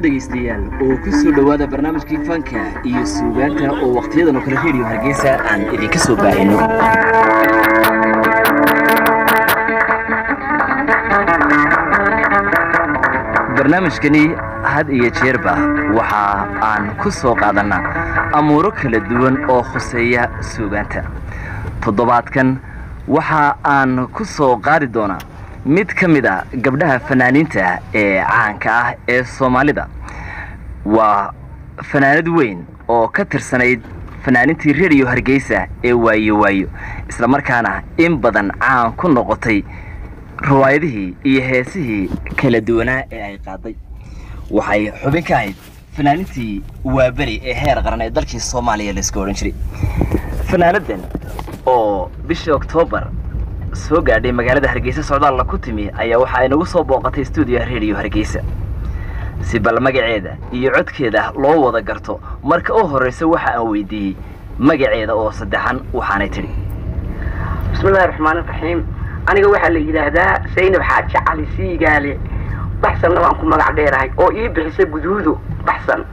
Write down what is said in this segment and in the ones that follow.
dhegaystayaal oo ku soo dhowaada barnaamijkii fanka iyo suugaanta oo wakhtiyadan oo kale reediyo hargeysa aan idinka soo baahino barnaamijkani had iyo jeerba waxa aan ku soo qaadannaa amuuro kala duwan oo khuseeya suugaanta toddobaadkan waxa aan ku soo qaadi doonaa mid ka mid a gabdhaha fanaaniinta ee caanka ah ee soomaalida waa fanaanad weyn oo ka tirsanayd fanaanintii rediyo hargeysa ee waayo waayo isla markaana in badan caan ku noqotay riwaayadihii iyo heesihii kala duwanaa ee ay qaaday waxay xubin ka ahayd fanaanintii waaberi ee heer qaran ee dalkii soomaaliya layska odhan jiray fanaanadan oo bishii oktoobar soo gaadhay magaalada hargeysa socdaalla ku timi ayaa waxa ay nagu soo booqatay stuudiyoha rediyo hargeysa si bal magaceeda iyo codkeeda loo wada garto marka u horraysa waxa aan weydiiyey magaceeda oo saddexan waxaanay tidhi bismillahi raxmaani raxiim aniga waxaa la yidhaahdaa saynab xaaji cali siigaale baxsanna waan ku magac dheerahay oo ii bixisa guduudo baxsan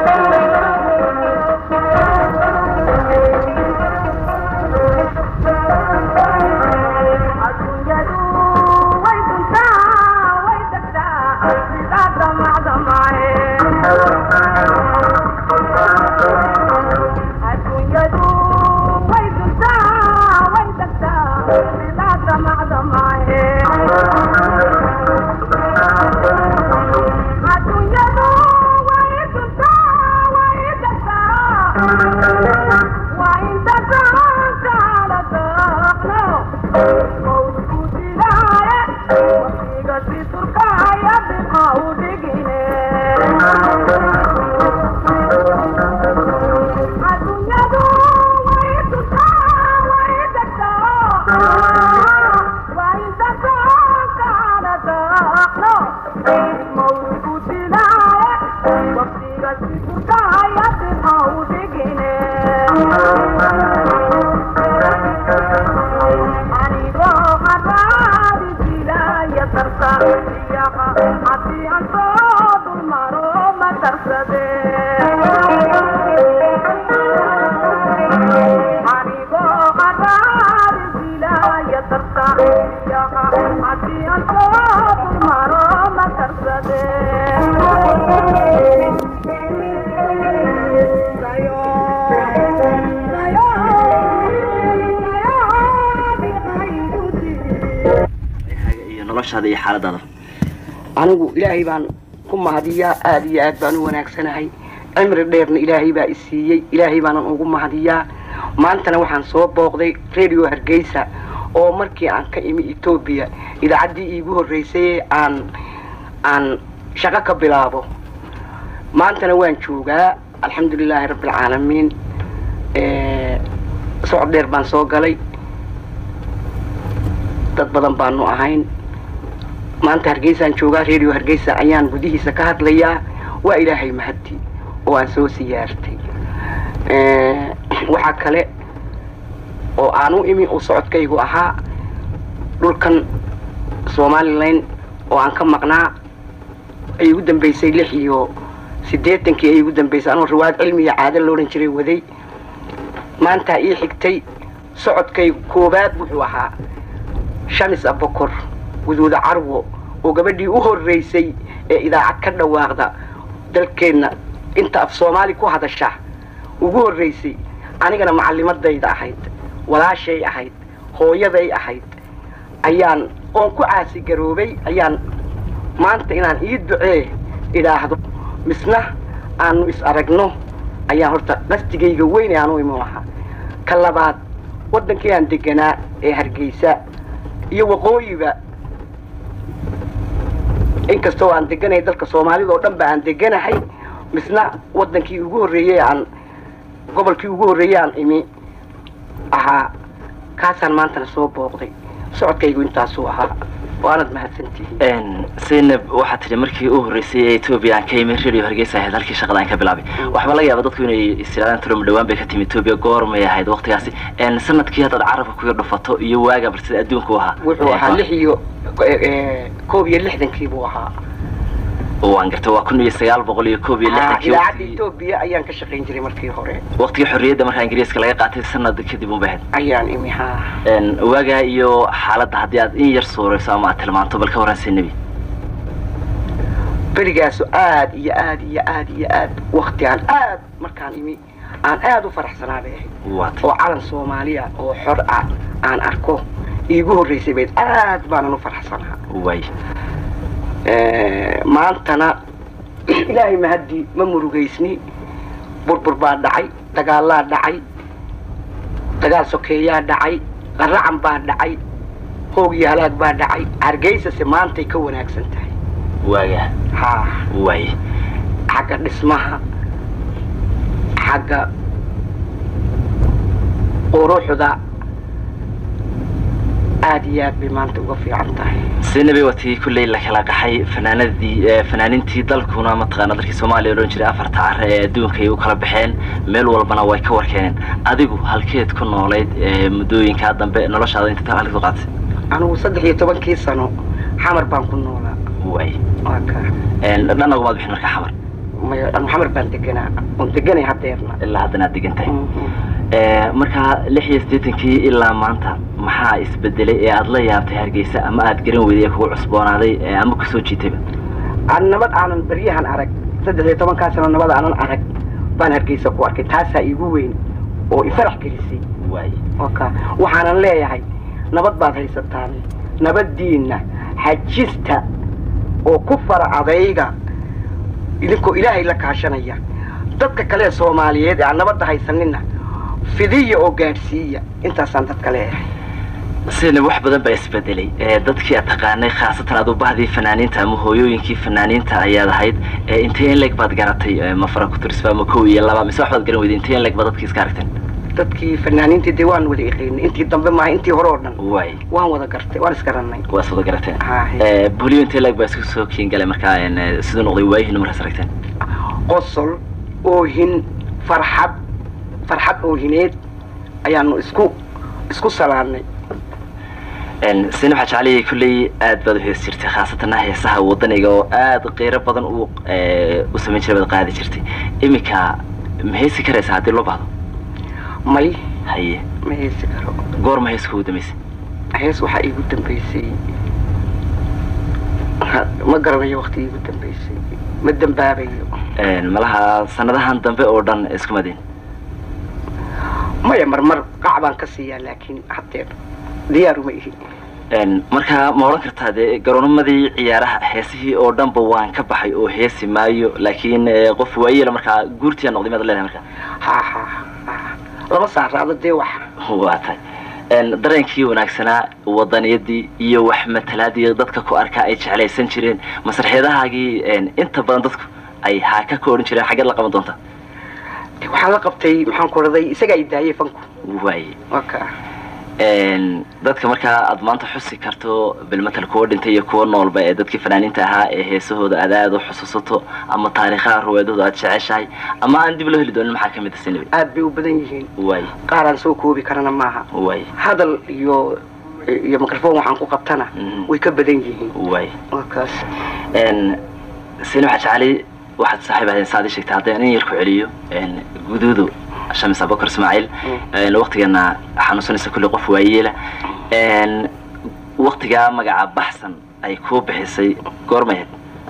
noloshaada iyo xaaladaada anigu ilaahay baan ku mahadiyaa aada iyo aad baan u wanaagsanahay cimri dheerna ilaahay baa i siiyey ilaahay baanan ugu mahadiyaa maantana waxaan soo booqday radio hargeysa oo markii aan ka imi etoobiya idaacaddii iigu horreysay aan aan shaqo ka bilaabo maantana waan joogaa alxamdulilaahi rabbialcaalamiin socod dheer baan soo galay dad badan baanu ahayn maanta hargeysaan joogaa radio hargeysa ayaan gudihiisa ka hadlayaa waa ilaahay mahaddi oo aan soo siyaartay waxaa kale oo aan u imi uu socodkaygu ahaa dhulkan somalilan oo aan ka maqnaa ay igu dambaysay lix iyo siddeetankii ay igu dambaysay anoo riwaayad cilmiya caado loodhan jiray waday maantaa ii xigtay socodkaygu koowaad wuxuu ahaa shamis abokor guduuda carwo oo gabadhii u horreysay ee idaacad ka dhawaaqda dalkeenna inta af soomaali ku hadasha ugu horreysay anigana macallimadayda ahayd walaashay ahayd hooyaday ahayd ayaan oon ku caasigaroobay ayaan maanta inaan ii ducee idhaahdo misna aanu is aragno ayaan horta qasdigayga weyn ee aan u iman lahaa ka labaad waddankii aan deganaa ee hargeysa iyo waqooyiba inkastoo aan deganay dalka soomaalida oo dhan ba aan deganahay misna waddankii ugu horreeyey aan gobolkii ugu horreeyey aan imi ahaa kaasaan maantana soo booqday socodkaygu intaasuu ahaa waanad mahadsantihiin saynab waxaa tidhi markii u horreysay ee etoobiya aan ka imi radio hargeysa ahayd halkii shaqada aan ka bilaabay waxba laga yaaba dadku inay istiraadaan tuloma dhawaan bay ka timi etoobiya goormay ahayd waqtigaasi sanadkii haddaad carabka kuga dhufato iyo waaga bar sida adduunka u ahaa wuxuu ahaa lix iyo koob iyo lixdankii buu ahaa waan gartay waa kun iyo sagaal boqol iyo koob iyo Ha, lixdankii idaacadda waqtigii- etoobiya ayaan ka shaqayn jiray markii hore waqtigii xorriyadda markaa ingiriiska laga qaatay sanad kadib unbay ahayd ayaan imi ha Een, waagaa iyo xaaladda haddii aad in yar suurayso ama aad tilmaanto bal ka warran nebi berigaasu aad iyo aad iyo aad iyo aad waktigaan aad markaan imi aan aad u faraxsanaa bay ahayd waata oo calan soomaaliya oo xor ah aan arko iigu horreysay bayd aad baanan u faraxsanaa waay Eh, maantana ilaahay mahadii ma murugaysni burbur baa dhacay dagaalaa dhacay dagaal sokeeyaa dhacay qaracan baa dhacay hoog iyo halaag baa dhacay hargeysase maantay ka wanaagsan tahay waagaa haa waay xagga dhismaha xagga quruxda aad iyo aad bay maanta uga fiican tahay sinabi watii kulley la kala qaxay fanaanadii ee fanaaniintii dalkuna mataqaana dalkii soomaaliya odhan jiray afarta care ee adduunka ay u kala baxeen meel walbana way ka warkeeneen adigu halkeed ku noolayd ee muddooyinkaa dambe noloshaada inta halkeed ku qaatay anigu saddex iyo tobankii sano xamar baan ku noolaa waay waa ka Een, dhan ogumaad bixin markaa xamar maya anu xamar baan deganaa oon deganay haddeerna ilaa haddana aad degan tahay Mhm. Ee, markaa lix iyo siddeetankii ilaa maanta maxaa isbedelay ee aad la yaabtay hargeysa ama aad garan weyday ee kugu cusboonaaday ee ama kusoo jiitayba aan nabad aanan baryahan arag saddex iyo tobankaa sano nabad aanan arag baan hargeysa ku arkay taasaa iigu weyn oo ifarax gelisay waay oka waxaanan leeyahay nabad baad haysataan nabaddiinna xajista oo ku fara adayga idinkoo ilaahay la kaashanaya dadka kale ee soomaaliyeed ee aan nabadda haysanina fidiya oo gaadhsiiya intaasaan dadka leeyahay sina wax badan baa isbedelay ee dadkii aad taqaanay khaasatan aad u bahdii fanaaniinta ama hooyooyinkii fanaaniinta ayaad ahayd ee intee in leeg baad garatay ee ma fara ku tirsba ama kow iyo laba mise wax baad garan weyday intee in leeg baad dadkii iska aragteen dadkii fanaaniintii dee waan wada iqaynay intii dambe maaha intii hore oo dhan waay waan wada gartay waan isgarannay waa is wada garateen Haa. Ee, buliyo intee leeg baa isku soo kiin galay markaa een, ee, siduu noqday waayihiina markaas aragteen qosol oohin farxad farxad oohineed ayaanu isku isku salaannay Een, sina waxaa jeclayay kulley aad baad u hees jirtay khaasatanna heesaha wadaniga oo aad qiiro badan u ee, u samayn jiray baad qaadi jirtay iminka ma heesi karaysaa haddii loo bahdo may haye ma heesi karo goorma heeska ugu dambaysay hees waxaa iigu dambaysay Ha- ma garanayo wakti iigu dambaysay ma dambaabayo Een, malaha sanadahan dambe oo dhan isku madin maya marmar qac baan ka siiyaa laakiin haddeer diyaaruma ihi Een, marka ma odhan kartaa dee garoonamadii ciyaaraha heesihii oo dhanba waan ka baxay oo heesi maayo laakiin ee, qof waayela markaa guurtiyaa noqday maad leedahay markaa ha ha ha lama saaraado dee wax waa tahay Een, dareenkii wanaagsanaa wadaniyadii iyo wax matalaadii dadka ku arkaa ay jeclaysan jireen masraxyadahaagii een, inta badan dadku ay haaka ka odhan jireen xaggeed la qaban doonta Dee waxaan la qabtay maxaan ku raday isagaa i daayay fanku waaye waa ka Een, dadka markaa aad maanta xusi karto bilmatal kuwa dhintay iyo kuwa noolba ee dadkii fanaaniinta ahaa ee heesahooda aad aad u xusuusato ama taariikhaha ruwaadahooda aad jeceshahay ama aan dib loo heli doonin maxaa ka mid a sinabi aad bay u badan yihiin waay qaaraan soo koobi karana maaha waay hadal iyo iyo microphone waxaan ku qabtana Mhm. way ka badan yihiin waay waa kaas Een, sina waxaa jeclay waxaad saaxiib ahayn saad ii sheegtay haddaan in yar ku celiyo een, guduudu shamis abubakar ismaaciil een, waqtigana xanuunsanaysa kulli qof waayeela een, waqtigaa magaca baxsan ay kuu bixisay goormayd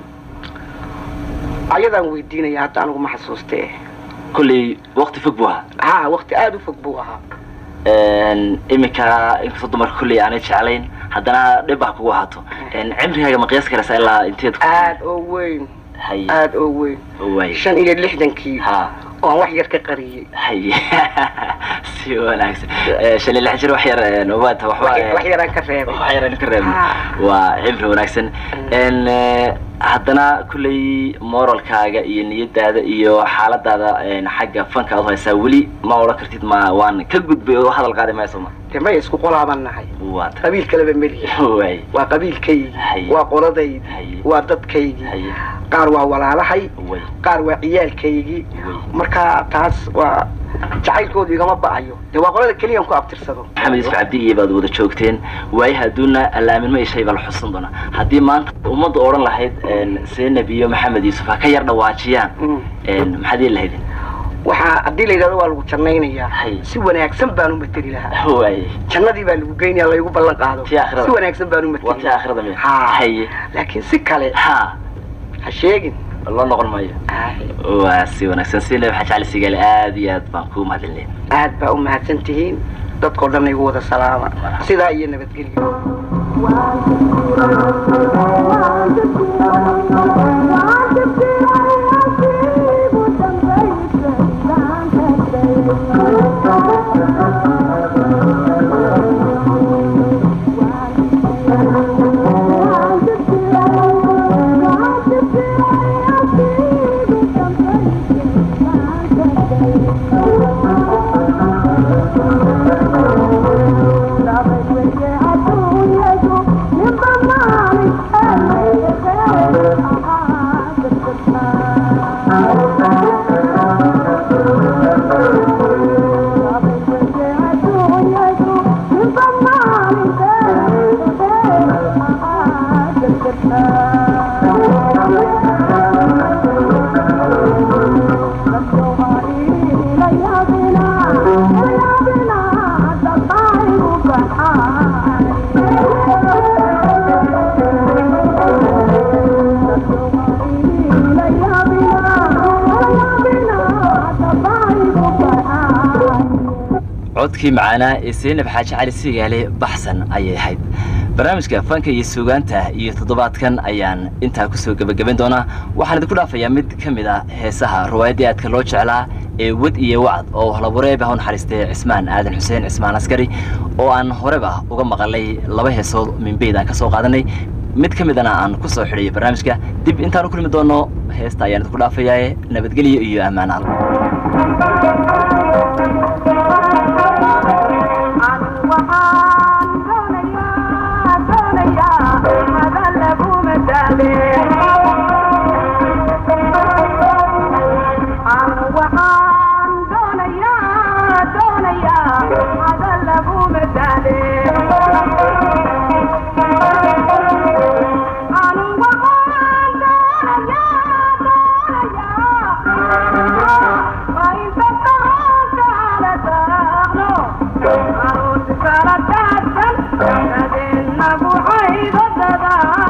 ayadaan weydiinaya hadda anigu ma xasuustee kolley waqti fog buu ahaa ha wakti aada u fog buu ahaa Een, iminka inkastoo dumarka kolley aanay jeclayn haddana dhib ah kugu ahaato Een, cimrigaaga ma qiyaas karaysaa ilaa inteed ku aad oo weyn haye aad oo weyn waay shan iyo lixdankii ha oo aan wax yar ka qariyey haye si wanaagsan Ee, shan iyo lix jir wax yar een, waata waxba wax ee, wax yaraan ka reebay wax yaraan ka reebna Ah. waa cimri wanaagsan Een, ee, haddana kolley moralkaaga iyo niyadaada iyo xaaladaada een, xagga fanka aad u haysaa weli ma odhan kartid ma waan ka gudbay oo hadal qaadi maayo sooma dee maya isku qolaabaan nahay waa ta qabiil kaleba melihi waay waa qabiilkaygi Haye. waa qoladaydi Haye. waa dadkaygii haye qaar waa walaalahay way qaar waa ciyaalkaygii way marka taas waa jacaylkoodu igama ba'ayo dee waa qolada keliyan ku abtirsado maxamed yuusuf cabdi iyo baad wada joogteen waayaha adduunna allaaminmo iyo shay baa la xusan doonaa haddii maanta ummadda odhan lahayd seenab iyo maxamed yuusuf ha ka yar dhawaajiyaan maxaad yeeli lahaydin waxaa haddii la yidhahdo waa lagu jannaynayaa Hay. si wanaagsan baan u mateli lahaa waaye jannadii baa lagu geynaya laygu ballan qaado Tii aakhirada. si wanaagsan baan u waa mateli tii aakhirada miya Ha. haye laakiin si kale ha ha sheegin loo noqon maayo waa si wanaagsan seenab waxaa jecel sigaale aad iyo aad baan kugu mahadcelinaya aad baa u mahadsan tihiin dadkoo dhan igu wada salaama sidaa iyo nabadgelyo codkii macaanaa ee seenab xaaji cali sigaale baxsan ayay ahayd barnaamijka fanka iyo suugaanta iyo toddobaadkan ayaan intaa kusoo gebagaban doonaa waxaan idinku dhaafayaa mid ka mid a heesaha riwaayaddii aadka loo jeclaa ee wad iyo wacd oo halabureeba u naxariistay cismaan aadan xuseen cismaan askari oo aan horeba uga maqalay laba heesood minbeyd aan ka soo qaadanay mid ka midana aan ku soo xidhay barnaamijka dib intaan u kulmi doono heesta ayaan idinku dhaafayaa nabadgelyo iyo ammaan alla Thank you.